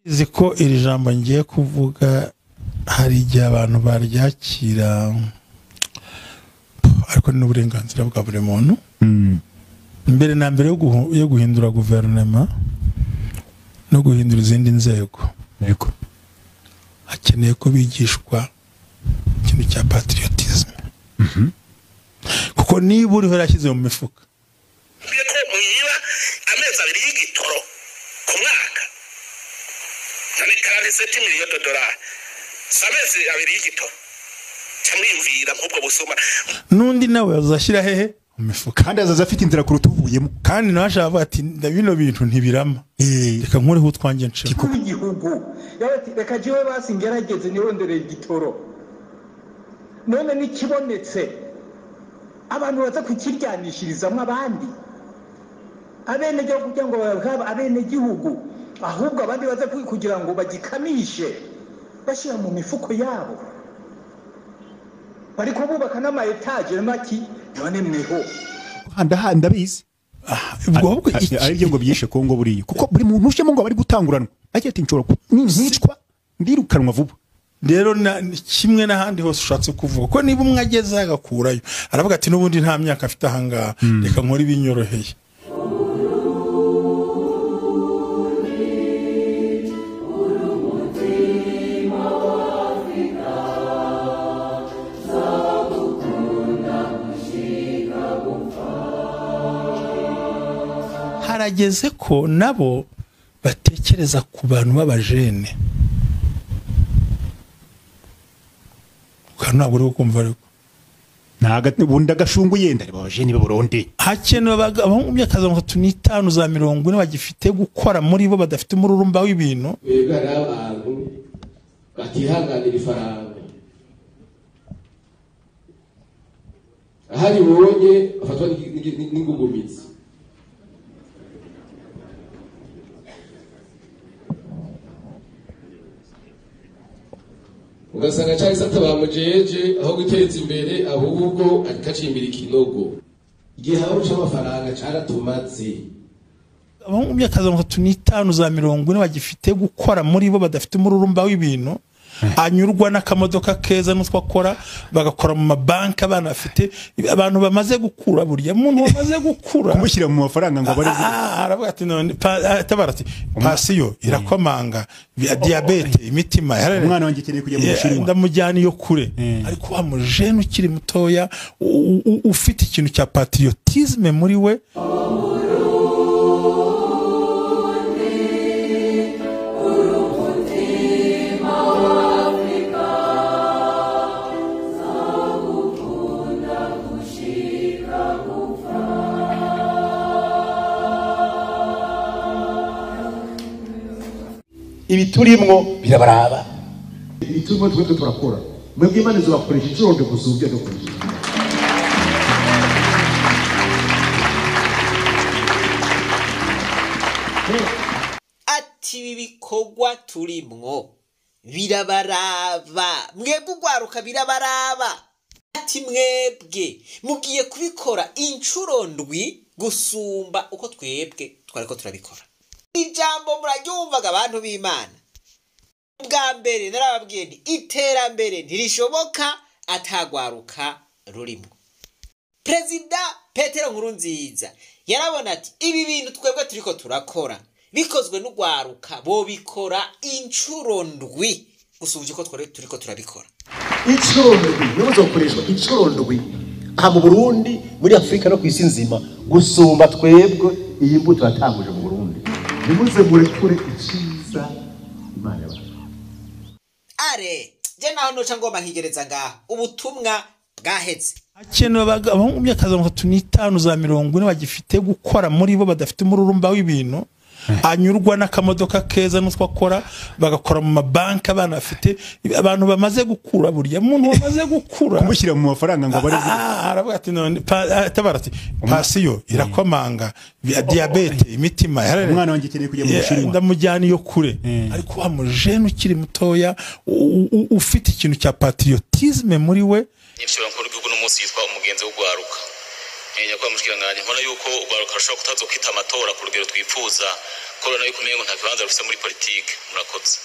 nzi ko iri jambo ngiye kuvuga hari igihe abantu baryakira ariko ni n'uburenganzira bwa buri muntu mbere na mbere yo guhu- yo guhindura guverinoma no guhindura izindi nzego yego hakeneye ko bigishwa ikintu cya patriotism kuko niba uriho yashyize mu mifuka bivuze ko mwiba amezi abiri y'igitoro ku mwaka nani karani seti miliyoni dolari si amezi abiri y'igitoro cyamwiyumvira nk'ubwo busuma n'undi nawe yazashyira hehe mu mifuka kandi azaza afite inzira kuruta uvuyemo kandi nawe ashaka kuvuga ati "Nda- bino bintu ntibirama reka nkureho utwanjye nshima kuri igihugu yaba ati reka jewe basi ngerageze nirondorera igitoro none nikibonetse abantu baza kukiryanishirizamo abandi abenegihugu kugira ngo bahabwe abenegihugu ahubwo abandi baza ku- kugira ngo bagikamishe bashyira mu mifuko yabo bari kububaka n'ama etaje maki none mweho aha ndabizi ubwo ahubwo A- iki- a- aribyo ngo byishe kongo buriya kuko buri muntu ujemo ngo aba ari gutanguranwa agira ati nshobora ku- nicwa ndirukanwa vuba rero na- kimwe n'ahandi hose ushatse kuvuga ko niba umwe agezeho agakurayo aravuga ati n'ubundi nta myaka afite ahangaha reka nkore ibinyoroheye harageze ko nabo batekereza ku bantu b'abajene ntabwo uri kumva ariko ubundi agashungu yenda reba abajeni b'abarundi hakenewe abaga- abahungu mu myaka za mirongo itatu n'itanu za mirongo ine bagifite gukora muri bo badafite umururumba w'ibintu twebwe ari abantu batihanganira ifaranga aho aribonye afatwa n'igi- n'igi- n'ingugumitsi ugasanga cyangwa se atabamujeje aho guteza imbere ahubwo akacimbira ikinogo igihe habaho cy'amafaranga cyaratumatse abahungu mu myaka za mirongo itatu n'itanu za mirongo ine bagifite gukora muri bo badafite umururumba w'ibintu anyurwa n'akamodoka keza n'utwo akora bagakora mu mabanki abana bafite abantu bamaze gukura burya umuntu wamaze gukura kumushyira mu mafaranga ngo abare Ah, aravuga ati none pa- ah, tabara ati pasiyo irakomanga bi- diyabete imitima umwana wanjye akeneye kujya mu Yeah, bushinwa ndamujyana iyo kure Eh. ariko wa mujene ukiri mutoya u- u- ufite ikintu cya patriotisme muri we ibi turimwo birabaraba ibituma twebwe turakora mwebwe imana izabakoresha inshuro ndwi gusa uburyo dukoresha ati ibi bikorwa turimwo birabaraba mwebwe ugwaruka birabaraba ati mwebwe mugiye kubikora inshuro ndwi gusumba uko twebwe twariko turabikora ijambo muraryumvaga abantu b'imana bwa mbere narababwiye nti iterambere ntirishoboka atagwaruka rurimwo perezida petero nkuru nziza yarabona ati ibi bintu twebwe turiko turakora bikozwe n'urwaruka bobikora inshuro ndwi gusubya uko twari turiko turabikora inshuro ndwi niyo izakoreshwa inshuro ndwi aha mu burundi muri afurika no ku isi nzima gusumba twebwe iyi mbuto yatanguje mu burundi nimuze murekure icyiza imana yabaha are je naho noca ngoma nkigereza ngaha ubutumwa bwaheze hakenewe abaga- abahungu mu myaka za mirongo itatu n'itanu za mirongo ine bagifite gukora muri bo badafite umururumba w'ibintu anyurwa n'akamodoka keza n'utwo akora bagakora mu mabanki abana bafite abantu bamaze gukura burya umuntu wamaze gukura kumushyira mu mafaranga ngo abare Ah, aravuga ati none pa- ah, tabara ati pasiyo irakomanga bi- diyabete imitima umwana wanjye akeneye kujya mu Yeah, bushinwa ndamujyana iyo kure Eh. ariko wa mujene ukiri mutoya u- u- ufite ikintu cya patriotisme muri we nyirishyura nkuru y'igihugu n'umunsi yitwa umugenzi w'ugwaruka nyakubahwa mushikiranganji mbona yuko urwaruka rushobora kutaza kwita amatora ku rugero twifuza kubera yuko umenye ngo nta kibanza rufite muri politiki murakoze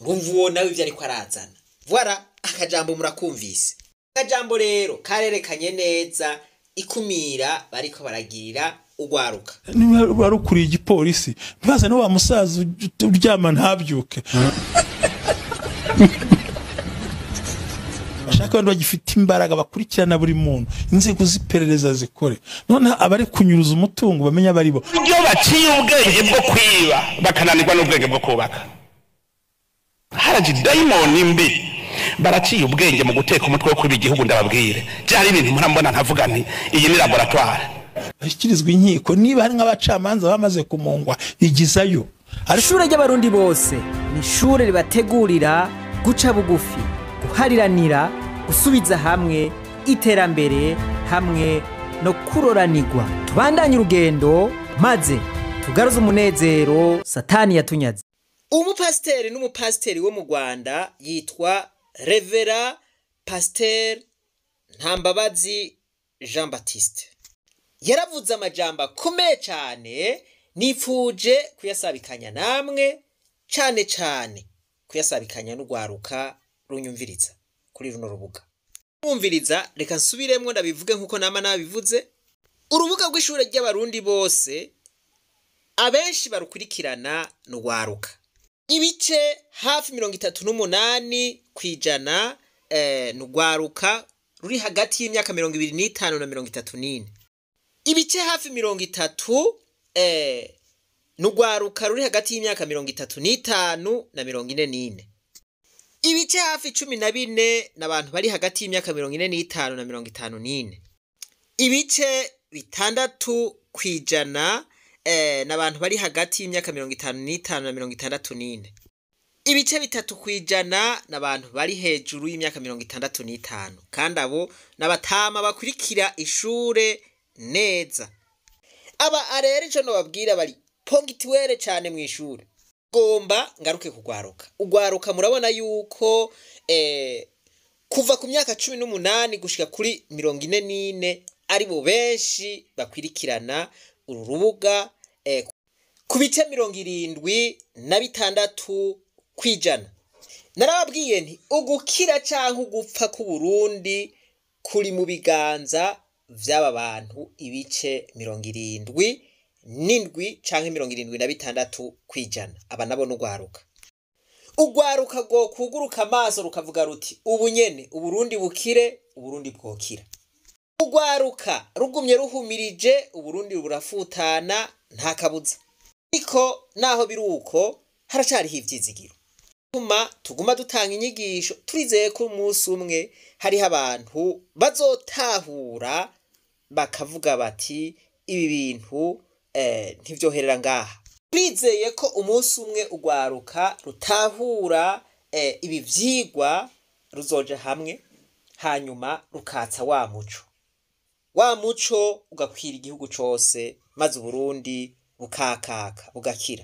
wumva uwo nawe ibyo ariko arazana vwara akajambo murakumvise akajambo rero karerekanye neza ikumira bariko baragirira urwaruka niba wari ukuriye igipolisi ntibazane wa musaza uj- uryama ntabyuke ashaka abantu bagifite imbaraga bakurikirana buri muntu inzego z'iperereza zikore noneho abari kunyuruza umutungo bamenye abari bo ibyo baciye ubwenge bwo kwiba bakananirwa n'ubwenge bwo kubaka haraji dayimoni mbi baraciye ubwenge mu guteka umutwe wo kwiba igihugu ndababwire byari ibintu mpora mbona ntavuga nti iyi ni laboratware bashyikirizwa inkiko niba hari nk'abacamanza bamaze kumungwa igizayo ariko ishure ry'abarundi bose ni ishure ribategurira guca bugufi guhariranira gusubiza hamwe iterambere hamwe no kuroranirwa tubandanye urugendo maze tugaruze umunezero satani yatunyaze umupasiteri n'umupasiteri wo mu rwanda yitwa revera pasiteri ntambabazi jean batiste yaravuze amajambo akomeye cyane nifuje kuyasabikanya namwe cyane cyane kuyasabikanya n'urwaruka runyumviriza kuri runo rubuga mwumviriza reka nsubiremo ndabivuge nk'uko nama nabivuze urubuga rw'ishuri ry'abarundi bose abenshi barukurikirana ni urwaruka ibice hafi mirongo itatu n'umunani ku ijana eh, ni urwaruka ruri hagati y'imyaka mirongo ibiri n'itanu na mirongo itatu n'ine ibice hafi mirongo itatu eh, ni urwaruka ruri hagati y'imyaka mirongo itatu n'itanu na mirongo ine n'ine ibice hafi cumi na bine ni abantu bari hagati y'imyaka mirongo ine n'itanu na mirongo itanu n'ine ibice bitandatu ku ijana eh, ni abantu bari hagati y'imyaka mirongo itanu n'itanu na mirongo itandatu n'ine ibice bitatu ku ijana ni abantu bari hejuru y'imyaka mirongo itandatu n'itanu kandi abo ni abatama bakurikira ishure neza aba arera ico nobabwira bari pogitiwere cyane mu ishure gomba ngaruke kugwaruka ugwaruka murabona yuko eh, kuva ku myaka cumi n'umunani gushika kuri mirongo ine n'ine ari bo benshi bakwirikirana uru rubuga eh, ku bice mirongo irindwi na bitandatu ku ijana narababwiye nti ugukira cyangwa ugupfa k'uburundi kuri mu biganza by'aba bantu ibice mirongo irindwi n'indwi cyangwa mirongo irindwi na bitandatu ku ijana aba nabo ni urwaruka urwaruka rwo kuguruka amaso rukavuga ruti ubu nyene uburundi bukire uburundi bwokira urwaruka rugumye ruhumirije uburundi burafutana nta kabuza ariko naho biri uko haracariho ivyizigiro tuma tuguma dutanga inyigisho turizeye ko umunsi umwe hariho abantu bazotahura bakavuga bati ibi bintu eh, ntivyoherera ngaha twizeye ko umunsi umwe urwaruka rutahura eh, ibi vyigwa ruzoja hamwe hanyuma rukatsa wa muco wa muco ugakwira igihugu cose maze uburundi bukakaka bugakira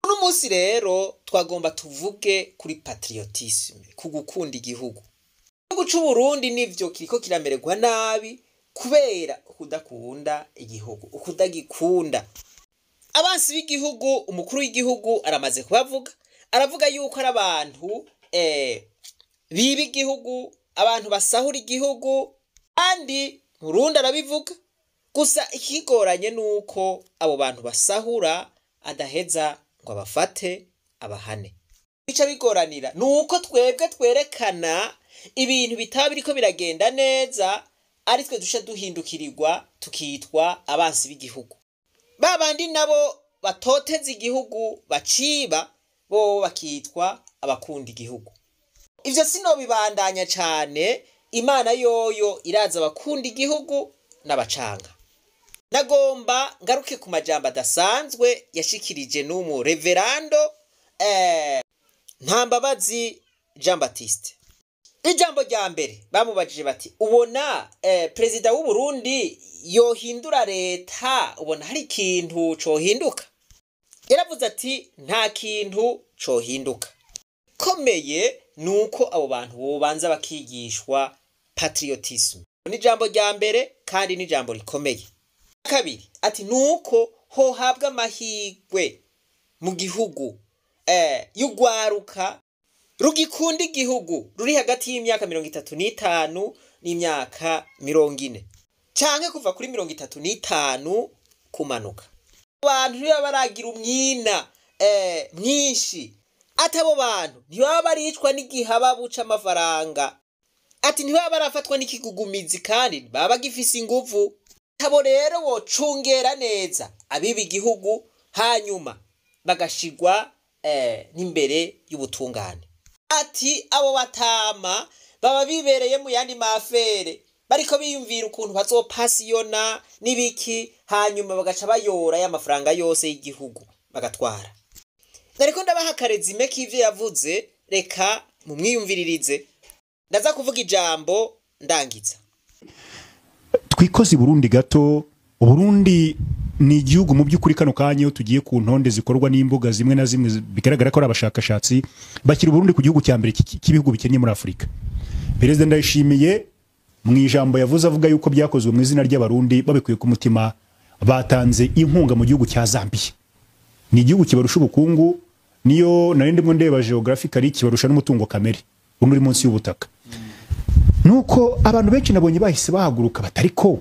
uno munsi rero twagomba tuvuge kuri patriotisme ku gukunda igihugu igihugu c'uburundi nivyo kiriko kiramererwa nabi kubera ukudakunda igihugu ukudagikunda abansi b'igihugu umukuru w'igihugu aramaze kubavuga aravuga yuko ari abantu eh, biba igihugu abantu basahura igihugu kandi murundi arabivuga gusa ikigoranye ni uko abo bantu basahura adaheza ngo abafate abahane bica bigoranira ni uko twebwe twerekana ibintu bitaba biriko biragenda neza ari twe duca duhindukirirwa tukitwa abansi b'igihugu ba bandi nabo batoteza igihugu baciba bo bakitwa abakunda igihugu ivyo sinobibandanya cane imana yoyo iraza abakunda igihugu n'abacanga nagomba ngaruke ku majambo adasanzwe yashikirije n'umu reverando eh, ntambabazi jean batiste ijambo rya mbere bamubajije bati ubona eh, perezida w'u Burundi yohindura leta ubona hari ikintu cohinduka yaravuze ati nta kintu cohinduka komeye ni uko abo bantu bobanza bakigishwa patriotisme ni ijambo rya mbere kandi ni ijambo rikomeye kabiri ati ni uko hohabwa amahirwe mu gihugu eh, y'ugwaruka rugikunda igihugu ruri hagati y'imyaka mirongo itatu n'itanu n'imyaka mirongo ine canke kuva kuri mirongo itatu n'itanu kumanuka abantu ntibaba baragira umwina eh, mwinshi ati abo bantu ntibaba baricwa n'igihaba buca amafaranga ati ntibaba barafatwa n'ikigugumizi kandi baba bagifise inguvu abo rero bocungera neza abiba igihugu hanyuma bagashigwa eh, n'imbere y'ubutungane ati abo batama baba bibereye mu yandi mafere bariko biyumvira ukuntu bazopasiyona n'ibiki hanyuma bagaca bayora y'amafaranga yose y'igihugu bagatwara nariko ndabaha karezime k'ivyo yavuze reka mumwiyumviririze ndaza kuvuga ijambo ndangiza twikoze i burundi gato uburundi ni igihugu mu by'ukuri kano kanya iyo tugiye ku ntonde zikorwa n'imbuga zimwe na zimwe zi- bigaragara ko ari abashakashatsi bashyira uburundi ku gihugu cya mbere cy'i- cy'ibihugu bikennye muri afurika perezida ndayishimiye mu ijambo yavuze avuga yuko byakozwe mu izina ry'abarundi babikuye ku mutima batanze inkunga mu gihugu cya zambiya ni igihugu kibarusha ubukungu niyo nari ndimo ndeba geographically kibarusha n'umutungo kamere uno uri munsi y'ubutaka nuko abantu benshi nabonye bahise bahaguruka batari ko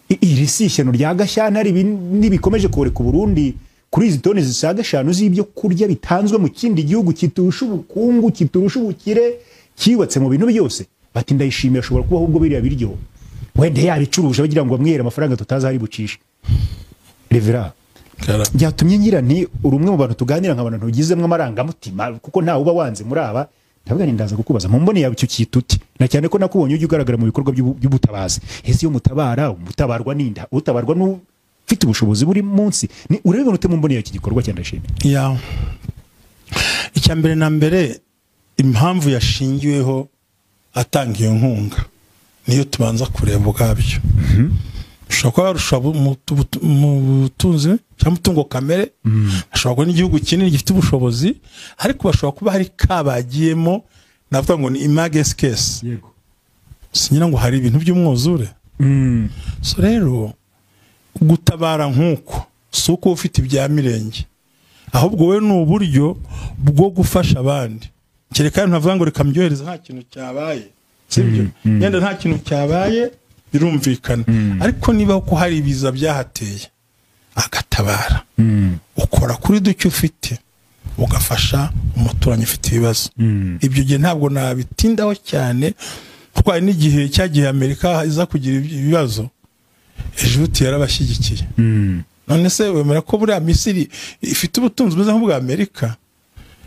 I- iri si ishyano rya gashyantare ibi ntibikomeje koreka uburundi kuri izi toni zisaga eshanu z'ibyo kurya bitanzwe mu kindi gihugu kiturusha ubukungu kiturusha ubukire cyubatse mu bintu byose bati ndayishimiye ashobora kubaho ubwo biriya biryo wenda yabicuruje bagira ngo bamwihere amafaranga tutazi aho ari bucishe revera byatumye ngira nti uri umwe mu bantu tuganira nk'abantu ntugizemo amarangamutima kuko ntawe uba wanze muri aba ndavuga nti ndaza kukubaza mu mbone yawe icyo cyita uti na cyane ko nakubonye ujya ugaragara mu bikorwa by'ubu- by'ubutabazi ese iyo mutabara umutabarwa n'inda utabarwa n'ufite ubushobozi buri munsi ni urebe ute mu mbone yawe iki gikorwa cya ndashimira ya icya mbere na mbere impamvu yashingiweho atanga iyo nkunga niyo tubanza kureba ubwabyo ashobora kuba yarusha bu- mu tu- butu- mu butunzi cyangwa umutungo kamere ashobora kuba n'igihugu kinini gifite ubushobozi ariko bashobora kuba hari kabagiyemo navuga ngo ni imagesi kesi sinyira ngo hari ibintu by'umwuzure so rero gutabara nk'uko si uko uba ufite ibya mirenge ahubwo we ni uburyo bwo gufasha abandi kereka ntavuga ngo reka mbyohereze nta kintu cyabaye sibyo yenda nta kintu cyabaye birumvikana ariko niba ko hari ibiza byahateye agatabara ukora kuri duke ufite ugafasha umuturanyi ufite ibibazo ibyo gihe ntabwo nabitindaho cyane kuko hari n'igihe cya gihe amerika iza kugira ibibazo ejuti yarabashyigikiye none se wemera ko buriya misiri ifite ubutunzi bumeze nk'ubwa amerika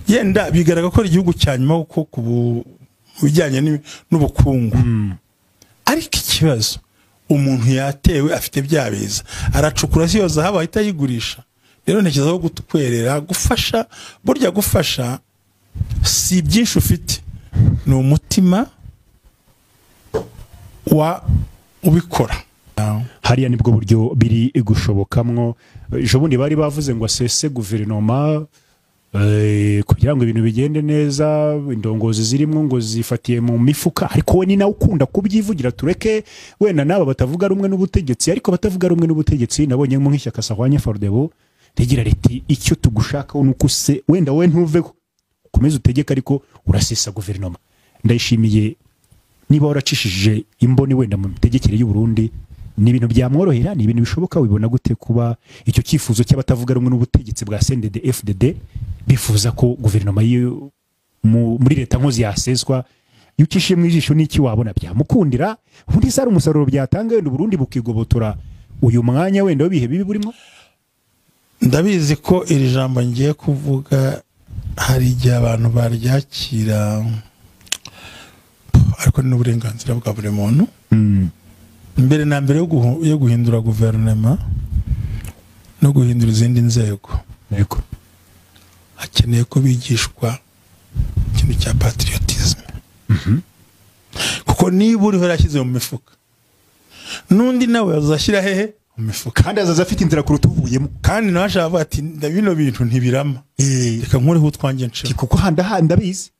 yenda bigaragara ko ari igihugu cya nyuma kuko ku bu- mu bijyanye n'imi- n'ubukungu ariko ikibazo umuntu yatewe afite bya biza aracukura si yo zahabu ahita ayigurisha rero ntekereza ko gutwerera gufasha burya gufasha si byinshi ufite ni umutima wa ubikora hariya nibwo buryo biri gushobokamwo ejo bundi bari bavuze ngo asese guverinoma eh, kugira ngo ibintu bigende neza indongozi zirimo ngo zifatiye mu mifuka ariko we ni nawe ukunda kubyivugira tureke wenda n'aba batavuga rumwe n'ubutegetsi ariko abatavuga rumwe n'ubutegetsi nabonye nko nk'ishyaka sahwanye fordebo rigira riti icyo tugushakaho ni uko use wenda wowe ntuveho ukomeze utegeke ariko urasesa guverinoma ndayishimiye niba waracishije imboni wenda mu mitegekere y'u Burundi ni ibintu byamworohera ni ibintu bishoboka wibona gute kuba icyo cyifuzo cy'abatavuga rumwe n'ubutegetsi bwa CNDD FDD bifuza ko guverinoma y'iyo- mu- muri leta nkozi yaseswa iyo ucishije mu ijisho n'iki wabona byamukundira ubundi sari umusaruro byatanga wenda Burundi bukigobotora uyu mwanya wenda w'ibihe bibi burimo ndabizi ko iri jambo ngiye kuvuga hari igihe abantu baryakira ariko ni n'uburenganzira bwa buri muntu mbere na mbere yo guhu- yo guhindura guverinoma no guhindura izindi nzego yego hakeneye ko bigishwa ikintu cya patriotisme kuko niba uriho yashyize mu mifuka n'undi nawe azashyira hehe mu mifuka kandi azaza afite inzira kuruta uvuyemo kandi nawe ashaka kuvuga ati "Nda- bino bintu ntibirama reka nkureho utwanjye nshira kuko handa handa abizi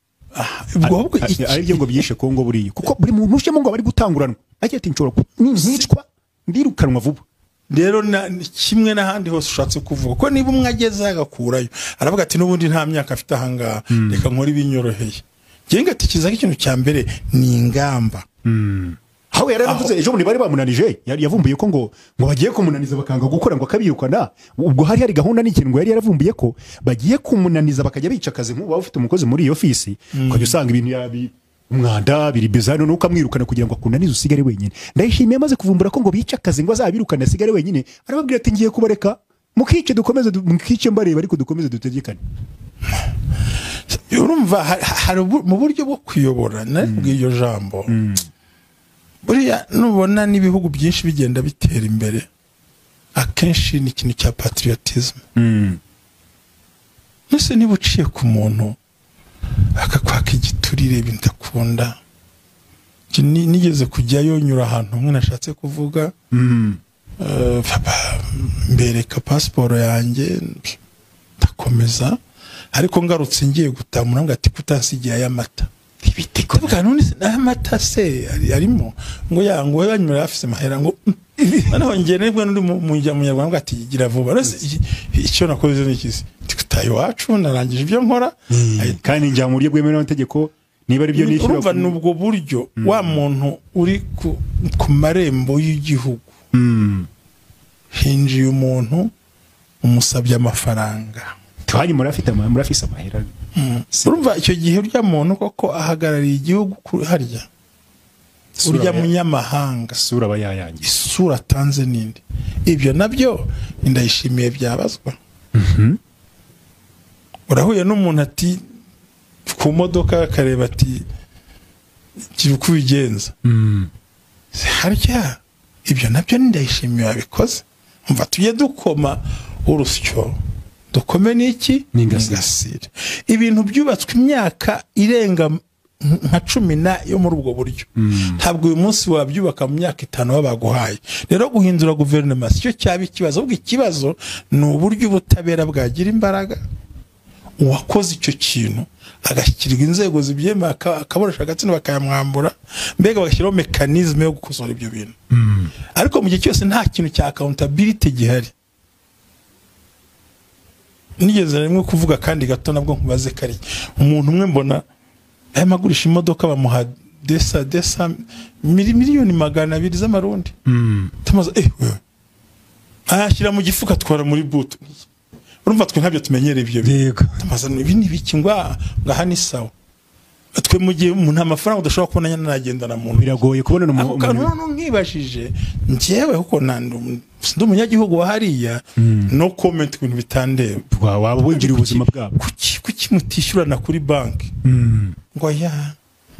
ubwo ahubwo Ari- iki- ari byo ngo byishe Kongo buriya kuko buri muntu ushyemo ngo bari gutanguranwa agira ati nshobora ku- ni- nicwa ndirukanwa vuba rero na- ni kimwe n'ahandi hose ushatse kuvuga ko niba umwe ageze agakurayo aravuga ati n'ubundi nta myaka afite ahangaha reka nkore ibinyoroheye ngenga ati kizaga ikintu cya mbere ni ingamba aho yari yaravuze ejo bundi bari bamunanije yari yavumbuye ko ngo ngo bagiye kumunaniza bakanga gukora ngo akabirukana ubwo hari hari gahunda n'ikintu ngo yari yaravumbuye ko bagiye kumunaniza bakajya bica akazi nk'ubu waba ufite umukozi muri iyo fisi ukajya usanga ibintu yabi umwanda biri bizano nuko amwirukana kugira ngo akunanize usigare wenyine ndayishimiye amaze kuvumbura ko ngo bice akazi ngo azabirukane asigare wenyine arababwira ati ngiye kubareka mukice dukomeze du- mukice mbareba ariko dukomeze dutegekane urumva ha- ha- hari ubu- mu buryo bwo kuyobora nari kubwira iryo jambo buriya nubona n'ibihugu byinshi bigenda bitera imbere akenshi ni ikintu cya patriotism mbese niba uciye ku muntu akakwaka igiturire ibintu udakunda Ki- ni- nigeze kujyayo nyura ahantu umwe nashatse kuvuga Eh, papa mbereka pasiporo yanjye ndakomeza ariko ngarutse ngiye gutamura ngo ati kutansigiye ay'amata ndavuga none se n'amata se ari- arimo ngo ya ngo we banyura afise amahera ngo mm. noneho njye nibwo n'undi mu- mu njya munyarwanda ngo ati gira vuba None se iki- icyo nakoze ni ikizi Ndi gutaha iwacu narangije ibyo nkora ahita kandi njya mu buryo bwemewe n'amategeko niba ari byo nishyura urumva ni ubwo buryo wa muntu uri ku, ku marembo y'igihugu hinjiye umuntu umusabye amafaranga twanyu murafite ama- murafise amahera urumva icyo gihe urya muntu koko ahagarariye igihugu ku- harya Isura urya aba ya- munyamahanga isura aba yayangiye isura atanze n'indi ibyo nabyo ndayishimiye byabazwa urahuye n'umuntu ati ku modoka akareba ati kiba uko ubigenza harya ibyo nabyo ni ndayishimiye wabikoze umva tujye dukoma urusyo dukome n'iki N'ingasire. n'ingasire ibintu byubatswe imyaka irenga nka cumi na yo muri ubwo buryo ntabwo uyu munsi wabyubaka mu myaka itanu baba baguhaye rero guhindura guverinoma si cyo cyaba ikibazo ahubwo ikibazo ni uburyo ubutabera bwagira imbaraga uwakoze icyo kintu agashyikirirwa inzego zibyemera aka- akaboresha agatsina bakayamwambura mbega bagashyiraho mekanizme yo gukosora ibyo bintu ariko mu gihe cyose nta kintu cya accountability gihari nigeze rimwe kuvuga kandi gato nabwo nkubaze kari umuntu umwe mbona arimo agurisha imodoka bamuha desa desa mili- miliyoni magana abiri z'amarundi tumaze eh wewe ayashyira mu gifuka atwara muri butu urumva twe ntabyo tumenyereye ibyo bintu yego amazano ibi ni ibiki ngo aha ngo aha ni sawa twe mu gihe umuntu nta mafaranga udashobora kubona nyine nagendana mu ntoki biragoye kubona ako umuntu kantu noneho nkibashije njyewe kuko na ndi umunyagihugu wa hariya no komenti ku bintu bitandeba waba wigirira ubuzima bwabo kuki kuki mutishyurana kuri banki ngo ya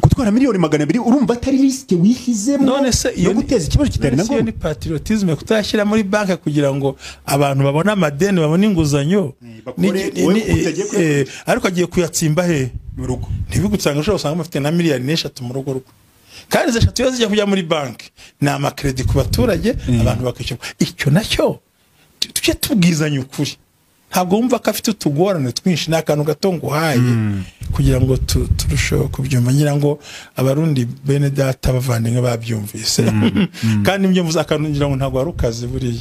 gutwara miliyoni magana abiri urumva atari risike wishyizemo none se iyo yo guteza ikibazo kitari na none se iyo ni ngombwa patriotisme kutashyira muri banki kugira ngo abantu babone amadeni babone inguzanyo bakore- Ni- wowe ni- utagiye kuyakoresha. eh, ariko agiye kuyatsimba hehe mu rugo ntibigusanga ushobora usanga bafite na miliyari n'eshatu mu rugo rwe kandi izo eshatu iyo zijya kujya muri banki ni amakeredi ku baturage abantu bakishyura icyo nacyo tu- tujye tubwizanya ukuri ntabwo wumva ko afite utugorane twinshi ni akantu gato nguhaye kugira ngo tu- turusheho kubyumva ngira ngo abarundi bene data bavandimwe babyumvise kandi ibyo mvuze akantu ngira ngo ntabwo wari ukazi buriya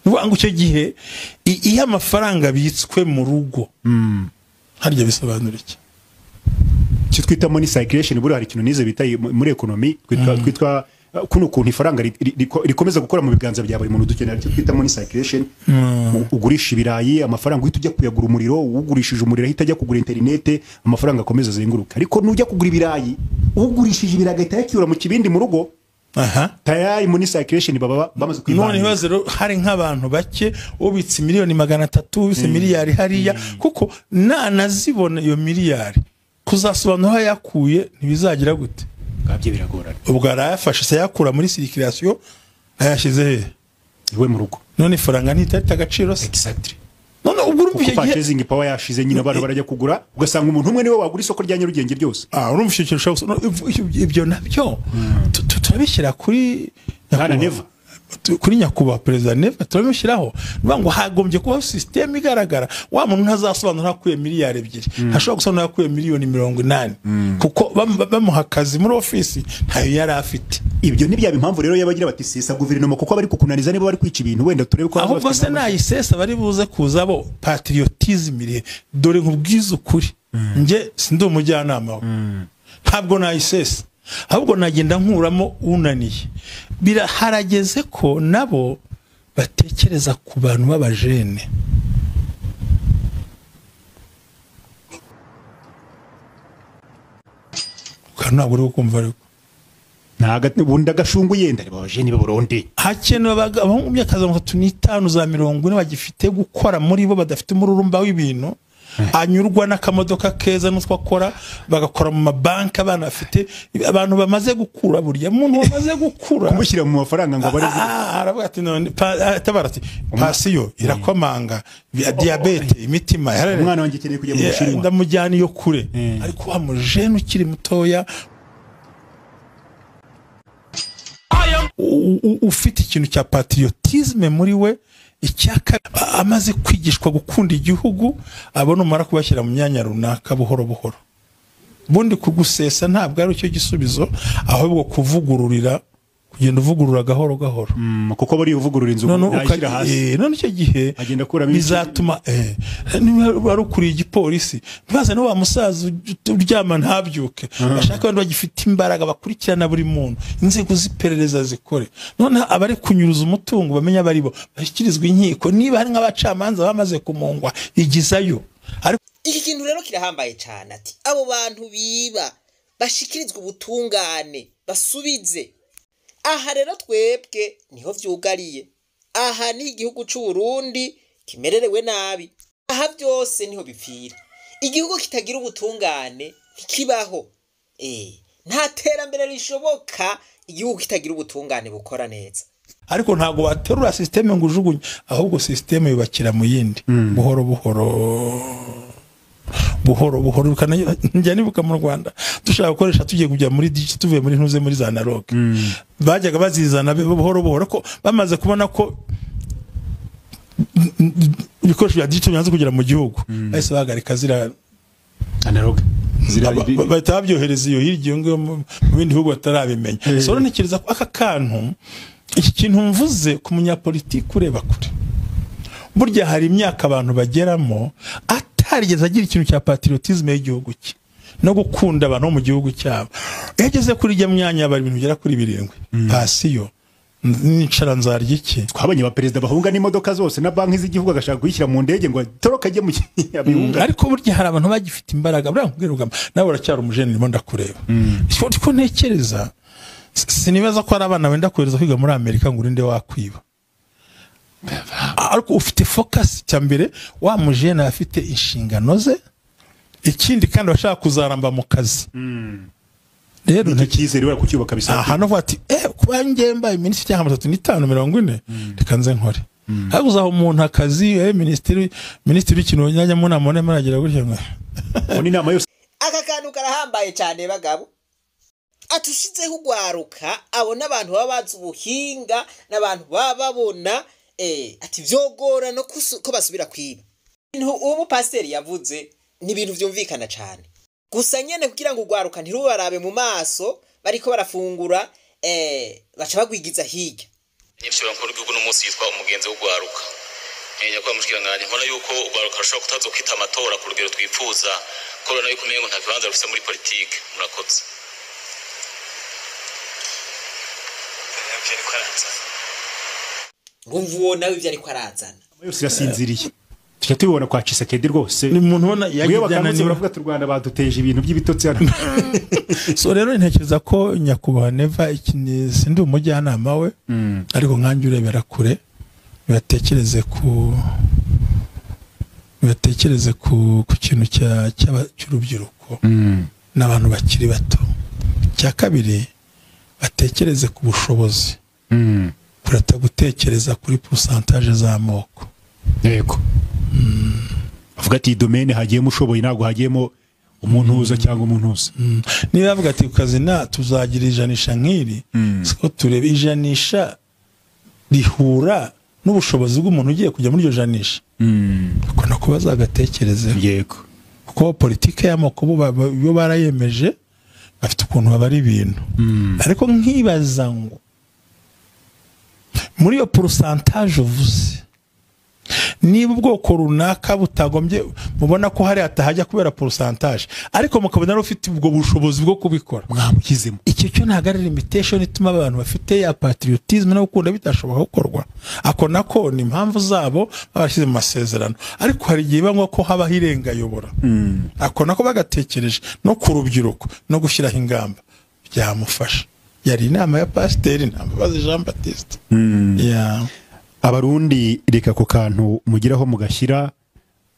ni ukuvuga ngo icyo gihe i- iyo amafaranga abitswe mu rugo harya bisobanura iki icyo twita money circulation buriya hari ikintu nize bita i- muri ekonomi twitwa twitwa uh, kuno kuntu ifaranga ri- ri- riko- rikomeza gukora mu biganza bya buri muntu dukenera icyo twita money circulation U- ugurisha ibirayi amafaranga uhita ujya kuyagura umuriro ugurishije umuriro ahita ajya kugura interinete amafaranga akomeza azenguruka ariko nujya kugura ibirayi ugurishije ibirayi agahita yakiyura mu kibindi mu rugo aha tayari money circulation baba bamaze none kwibangira rero hari nk'abantu bake ubitse miliyoni magana atatu ubitse miliyari hariya kuko nanazibona iyo miliyari kuzasobanura aho yakuye ntibizagira gute ngabyo biragorana ubwo arayafashe se yakura muri sirikirasiyo ayashyize he iwe mu rugo none ifaranga ntitarita agaciro se exactly none ubwo urumva kuko icyo gihe purchasing power yashize nyine abantu barajya kugura ugasanga umuntu umwe niwe wagura isoko rya nyarugenge ryose Ah, urumva icyo kintu ushaka gusa- no, ibyo- ibyo nabyo tu- tu- turabishyira kuri Nta na neva. tu- kuri nyakubahwa perezida neva turabimushyiraho ni ukuvuga ngo hagombye kubaho sisiteme igaragara wa muntu ntazasobanura aho akuye miliyari ebyiri ntashobora gusobanura aho akuye miliyoni mirongo inani kuko bamu- bamuha akazi muri ofisi ntayo yari afite ibyo ntibyaba impamvu rero yabagira bati sesa guverinoma kuko bari kukunaniza niba bari kwica ibintu wenda turebe ko ahubwo se nayisesa bari buze kuza bo patriotisme irihe dore nkubwize ukuri njye sindi umujyanama we ntabwo nayisesa ahubwo nagenda nkuramo unaniye biraharageze ko nabo batekereza ku bantu b'abajene Ukaba ntabwo uri kumva ariko ubundi agashungu yenda reba abajeni b'abarundi hakenewe abaga- abahungu mu myaka ya mirongo itatu n'itanu za mirongo ine bagifite gukora muri bo badafite umururumba w'ibintu anyurwa n'akamodoka keza n'utwo akora bagakora mu mabanki abana bafite abantu bamaze gukura buriya muntu wamaze gukura kumushyira mu mafaranga ngo abare Ah, aravuga ati none pa- ah, atabara ati pasiyo irakomanga via diyabete imitima yarare- Umwana wanjye akeneye kujya mu Yeah, Bushinwa. ndamujyana iyo kure Eh. ariko wa mujene ukiri mutoya u- u- ufite ikintu cya patriotisme muri we icyaka a- amaze kwigishwa gukunda igihugu abona umara kubashyira mu myanya runaka buhoro buhoro ubundi kugusesa ntabwo ari cyo gisubizo ahubwo kuvugururira kugenda uvugurura gahoro gahoro Mm, kuko buriya uvugurura inzu none uka- yayishyira hasi eh, none icyo gihe Agenda akuramo bizatuma eh, niba wari ukuriye igipolisi ntibazane wa musaza uj- uryama ntabyuke bashaka abantu bagifite imbaraga bakurikirana buri muntu inzego z'iperereza zikore none abari kunyuruza umutungo bamenye abari bo bashyikirizwa inkiko niba hari nk'abacamanza bamaze kumungwa igizayo ariko iki kintu rero kirahambaye cyane ati abo bantu biba bashyikirizwa ubutungane basubize aha rero twebwe niho byugariye aha ni igihugu cy'u Burundi kimererewe nabi aha byose niho bipfira igihugu kitagira ubutungane ntikibaho eh nta terambere rishoboka igihugu kitagira ubutungane bukora neza ariko ntabwo waterura sisiteme ngo ujugunye ahubwo sisiteme yubakira mu yindi buhoro buhoro buhoro buhoro bikanayo- njya nibuka mu rwanda dushaka gukoresha tugiye kujya muri digi tuvuye muri ntuze muri za naroge bajyaga bazizana be- buhoro buhoro ko bamaze kubona ko ibikoresho bya digito bimaze kugera mu gihugu bahise bahagarika ziriya analogue zira Aba- ba- bahita babyohereza iyo hirya iyo ngiyo mu mu bindi bihugu batarabimenya so rero ntekereza ko aka kantu iki kintu mvuze ku munyapolitiki ureba kure burya hari imyaka abantu bageramo atarigeze agira ikintu cya patriotisme y'igihugu cye no gukunda abantu bo mu gihugu cyabo iyo ageze kuri ijya myanya aba ibintu bigera kuri birindwi pasiyo nicara nzarya iki twabonye abaperezida bahunga n'imodoka zose na banki z'igihugu agashaka kuyishyira mu ndege ngo atoroke ajye mu abihunga ariko burya hari abantu bagifite imbaraga buriya nkubwira ugamba nawe uracyari umujeni ndimo ndakureba ko ntekereza si- sinibaza ko hari abana wenda kohereza kwiga muri amerika ngo urinde wakwiba ariko ufite focus cya mbere wa mujeni aba afite inshingano ze ikindi kandi abashaka kuzaramba mu kazi rero icyo cyizere wera kucyubaka bisaba aha navuga ati eh kuba njye mbaye minisitiri cyangwa atatu n'itanu mirongo ine reka nze nkore ariko uzaha umuntu akazi eh minisitiri minisitiri w'ikintu wajyanye mu nama urimo aragira gutya ngo ubona inama yose aka kantu karahambaye cyane bagabo atushizeho ugwaruka abona abantu baba bazi ubuhinga n'abantu baba babona eh, ati byogora no kusu- ko basubira kwiba ibintu ubu pasiteri yavuze ni ibintu byumvikana cyane gusa nyine kugira ngo ugwaruka ntirubarabe mu maso bariko barafungura eh, baca bagwigiza hirya nyibyo bakuru bw'igihugu n'umunsi yitwa umugenzi w'ugwaruka menya ko bamushyirangange mbona yuko ugwaruka rushobora kutaza kwita amatora ku rugero twifuza ko rubona yuko umenye ngo nta bibanza rufite muri politiki murakoze ngumva uwo nawe ibyo ariko arazana inama yose irasinziriye tujya tubibona kwa Chisekedi rwose ni umuntu ubona iyo bakangutse yagiye baravuga ati u Rwanda baduteje ibintu by'ibitotsi hano so rero ntekereza ko nyakubahwa neva ikindi sindi umujyanama we ariko nkanjye urebera kure bibatekereze ku bibatekereze ku ku kintu cya- cy'aba- cy'urubyiruko n'abantu bakiri bato cya kabiri batekereze ku bushobozi kurata gutekereza kuri pusantaje z'amoko yego bavuga ati iyi domene hagiyemo ushoboye ntabwo hagiyemo umuntu uza cyangwa umuntu uza niba bavuga ati ku kazi nta tuzagira ijanisha nk'iri siko tureba ijanisha rihura n'ubushobozi bw'umuntu ugiye kujya muri iryo janisha ukunda ko bazagatekerezeho yego kuko politike y'amoko bo baba- bo barayemeje bafite ukuntu babara ibintu ariko nkibaza ngo muri iyo porosantaje uvuze niba ubwoko runaka butagombye mubona ko hariya hatahajya kubera porosantaje ariko mukabona ari ufite ubwo bushobozi bwo kubikora mwamukizemo icyo cyo ntabwo ari limitation ituma abantu bafite ya patriotism no gukunda bitashobora gukorwa ako nako ni impamvu zabo babashyize mu masezerano ariko hari igihe biba ngombwa ko habaho irengayobora ako nako bagatekereje no ku rubyiruko no gushyiraho ingamba byamufasha yari inama ya pasiteri ntambabazi jean batiste Yeah. abarundi reka ako kantu mugiraho mugashyira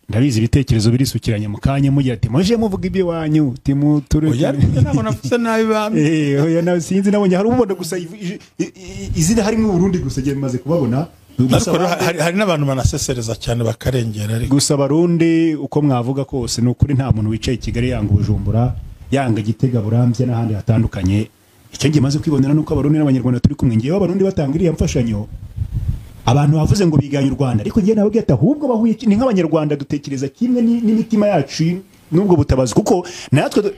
ndabizi ibitekerezo birisukiranye mu kanya mugira ati muje muvuga iby'iwanyu timuture oya ariko ntabwo navuze nabi bamwe Eh, oya na sinzi nabonye hari ubona gusa iv- i- i- i- izina harimo Burundi gusa giye bimaze kubabona ariko gusa rero abandi- hari, hari n'abantu banasesereza cyane bakarengera ariko gusa abarundi uko mwavuga kose ni ukuri nta muntu wicaye i Kigali yanga ubujumbura yanga gitega burambye n'ahandi hatandukanye icyo ngiye maze kwibonera nuko abarundi n'abanyarwanda turi kumwe ngewe abarundi batanga iriya mfashanyo abantu bavuze ngo biganye u Rwanda ariko ngewe nababwiye ati ahubwo bahuye iki? ni nk'abanyarwanda dutekereza kimwe ni- n'imitima yacu n'ubwo butabazi kuko natwe du-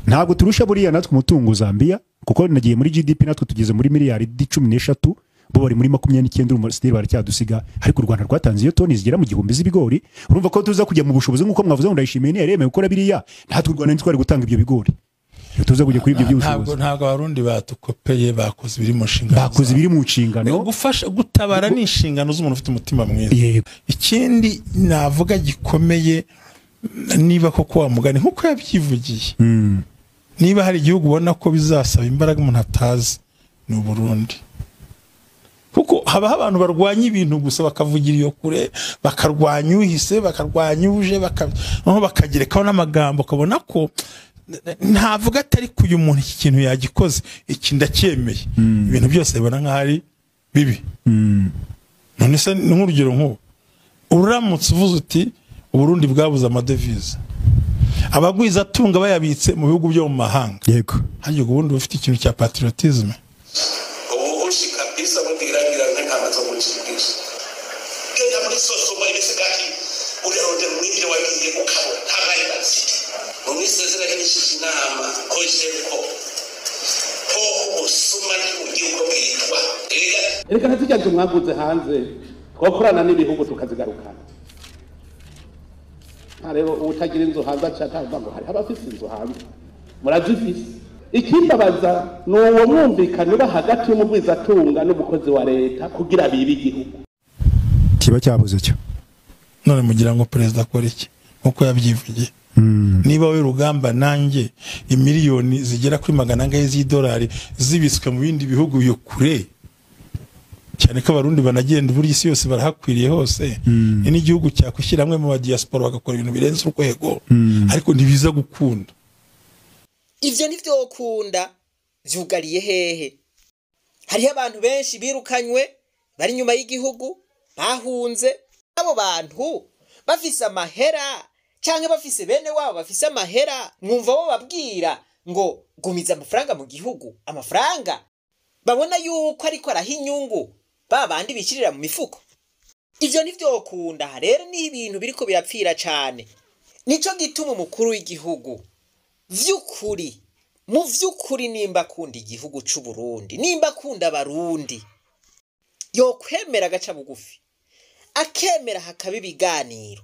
ntabwo turusha buriya natwe umutungo Zambia kuko nagiye muri GDP natwe tugeze muri miliyari cumi n'eshatu bo bari muri makumyabiri n'icyenda urumva sitiri baracyadusiga ariko u Rwanda rwatanze iyo toni zigera mu gihumbi z'ibigori urumva ko tuza kujya mu bushobozi nk'uko mwavuze ngo ndayishimiye ni yaremeye gukora biriya natwe u Rwanda ntitwari gutanga ibyo bigori iyo tuza kujya kuri ibyo ntabwo by'ubushobozi ntabwo abarundi batukopeye bakoze ibiri mu nshingano bakoze zabo. ibiri mu nshingano gufasha gutabara ni inshingano z'umuntu ufite umutima mwiza Yego. ikindi navuga gikomeye niba koko wa mugani nk'uko yabyivugiye niba hari igihugu ubona ko bizasaba imbaraga umuntu atazi ni uburundi kuko habaho abantu barwanya ibintu gusa bakavugira iyo kure bakarwanya uhise bakarwanya uje baka- noneho bakagerekaho n'amagambo ukabona ko n- n- ntavuga atari ku uyu muntu iki kintu yagikoze iki ndacyemeye ibintu byose bibona nk'aho ari bibi none se ni nk'urugero nk'ubu uramutse uvuze uti uburundi bwabuze amadevize abagwiza atunga bayabitse mu bihugu byo mu mahanga yego hajya ubundi bufite ikintu cya patriotisme ubuhushi kabisa mubwirangira n'intama zo gucikisha genda muri sosoma ibisigahi urerondera umwinjire wagiye ukabura ntabaye bazira mu misezera y'inishije inama kojeko ko ubusuma ni ugihugu bwitwa erega reka ntitujya nzu mwaguze hanze twakorana n'ibihugu tukazigarukana nta rero ubutagira inzu hanze aca atavuga ngo hariho abafise inzu hanze murazifise ikimbabaza ni uwo mwumvikano uba hagati y'umugwizatunga n'umukozi wa leta kugira bibe igihugu kiba cyabuze cyo none mugira ngo perezida akora iki nk'uko yabyivugiye niba we rugamba nanjye imiliyoni zigera kuri magana angahe z'idolari zibitswe mu bindi bihugu iyo kure cyane ko abarundi banagenda uburyo isi yose barahakwiriye hose ni n'igihugu cyakwishyira hamwe mu badiyasipora bagakora ibintu birenze urwego ariko ntibiza gukunda ibyo ni byo ukunda byugariye hehe hariho abantu benshi birukanywe bari inyuma y'igihugu bahunze abo bantu bafise amahera cyangwa bafise bene wabo bafise amahera mwumva bo babwira ngo gumiza amafaranga mu gihugu amafaranga babona yuko ariko araha inyungu ba bandi bishyirira mu mifuko ibyo ni byo ukunda aha rero ni ibintu biriko birapfira cyane nicyo gituma umukuru w'igihugu vy'ukuri mu vy'ukuri nimba akunda igihugu c'u Burundi nimba akunda abarundi yokwemera agaca bugufi akemera hakaba ibiganiro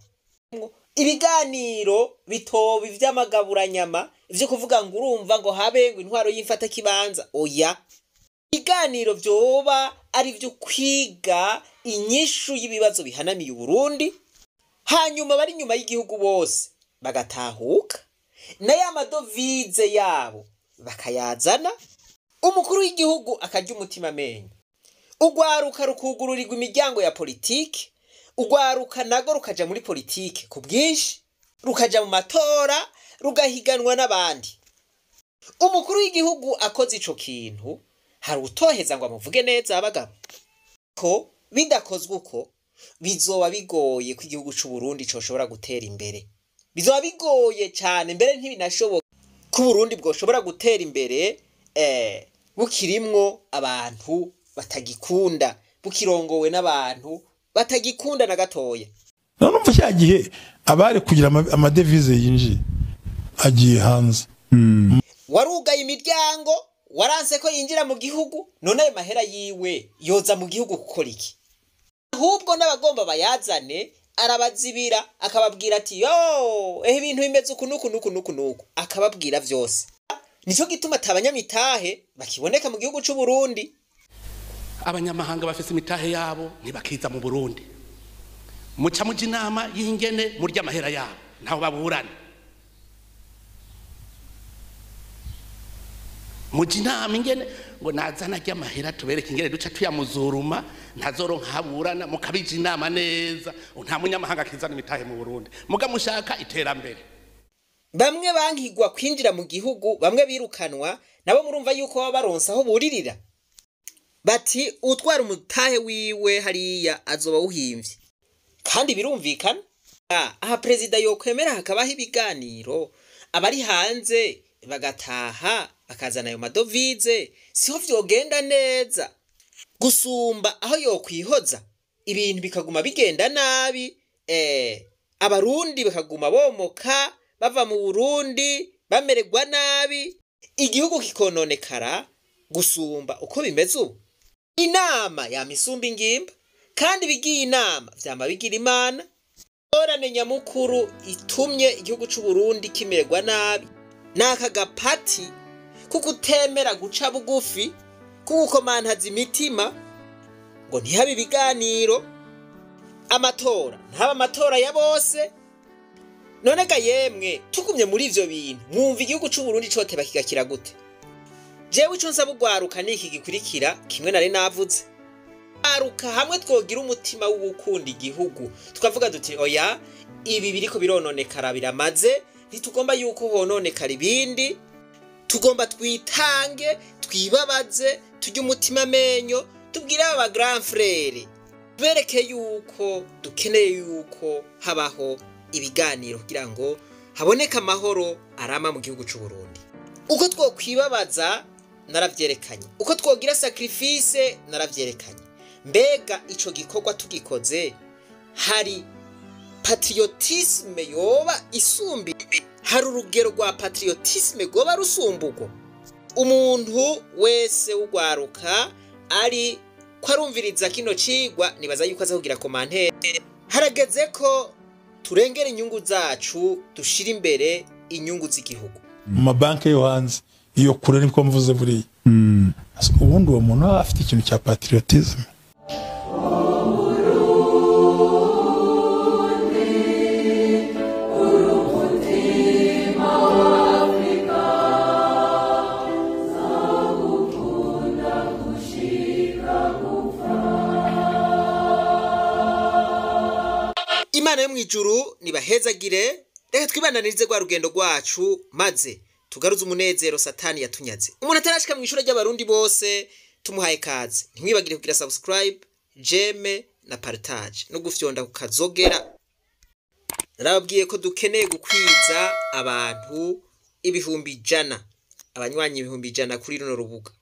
ibiganiro bitoba ivy'amagaburanyama ivyo kuvuga ngo urumva ngo habe ngo intwaro y'imfata kibanza oya ibiganiro vyoba ari vyo kwiga inyishu y'ibibazo bihanamiye uburundi hanyuma bari inyuma y'igihugu bose bagatahuka na ya madovize yabo bakayazana umukuru w'igihugu akarya umutima amenyo urwaruka rukugururirwa imiryango ya politiki urwaruka nago rukaja muri politiki ku bwinshi rukaja mu matora rugahiganwa n'abandi umukuru w'igihugu akoze ico kintu hari utoheza ngo amuvuge neza abagabo ko bidakozwe uko bizoba bigoye ko igihugu c'u Burundi coshobora gutera imbere bizoba bigoye cyane mbere ntibinashoboka ko uburundi bwoshobora gutera imbere eh, bukirimwo abantu batagikunda bukirongowe n'abantu batagikunda na gatoya none umva cya gihe abari kugira ama- amadevize yinjiye agiye hanze warugaye imiryango waranse ko yinjira mu gihugu none ayo mahera yiwe yoza mu gihugu gukora iki ahubwo n'abagomba bayazane arabazibira akababwira ati yo ehe ibintu bimeze uku n'uku n'uku n'uku n'uku akababwira byose nicyo gituma atabanyamitahe bakiboneka mu gihugu cy'u Burundi abanyamahanga bafise imitahe yabo ntibakiza mu burundi muca muja inama y'ingene murya amahera yabo ntaho baburana muja inama ingene ngo nazana ajya amahera tubereke ingene duca tuyamuzuruma ntazoro nkaburana mukabija inama neza nta munyamahanga akizana imitahe mu burundi mugamushaka iterambere bamwe bankigwa kwinjira mu gihugu bamwe birukanwa nabo murumva yuko baba baronsa aho buririra bati utwara umutahe wiwe hariya azoba awuhimbye kandi birumvikana Ah, aha perezida yokwemera hakabaho ibiganiro abari hanze bagataha bakazana ayo madovize siho vyogenda neza gusumba aho yokwihoza ibintu bikaguma bigenda nabi eh, abarundi bakaguma bomoka bava mu burundi bamererwa nabi igihugu kikononekara gusumba uko bimeze ubu inama yama isumba ingimba kandi bigiye inama vyama bigira imana ingorane nyamukuru itumye igihugu cy'u Burundi kimererwa nabi ni aka gapati ko gutemera guca bugufi ko gukomantaza imitima ngo ntihabe ibiganiro amatora ntaba amatora ya bose none ga yemwe tugumye muri ivyo bintu mwumva igihugu cy'u Burundi coteba kigakira gute jewe ico nsaba ugwaruka ni iki gikurikira kimwe nari navuze aruka hamwe twogira umutima w'ugukunda igihugu tukavuga duti oya ibi biriko birononekara biramaze ntitugomba yuko hononekara ibindi tugomba twitange twibabaze tujye umutima amenyo tubwire aba grand frere tubereke yuko dukeneye yuko habaho ibiganiro kugira ngo haboneke amahoro arama mu gihugu cy'u Burundi uko twokwibabaza narabyerekanye uko twogira sacrifice narabyerekanye mbega ico gikorwa tugikoze hari patriotisme yoba isumbi hari urugero rwa patriotisme rwoba rusumburwa umuntu wese w'ugwaruka ari ko arumviriza kino cigwa nibaza yuko aza kugira komantere harageze ko turengera inyungu zacu dushira imbere inyungu z'igihugu mu mabanki yo hanze iyo kure niko mvuze buriya ubundi uwo muntu aba afite ikintu cya patriotisme imana yo mu ijuru nibahezagire reka twibananirize rwa rugendo rwacu maze tugaruze umunezero satani yatunyaze umuntu atarashika mu ishuri ry'abarundi bose tumuhaye kaze ntimwibagire kugira subscribe jeme na partage no gufyonda kukazogera narababwiye ko dukeneye gukwiza abantu ibihumbi ijana abanywanyi ibihumbi ijana kuri runo rubuga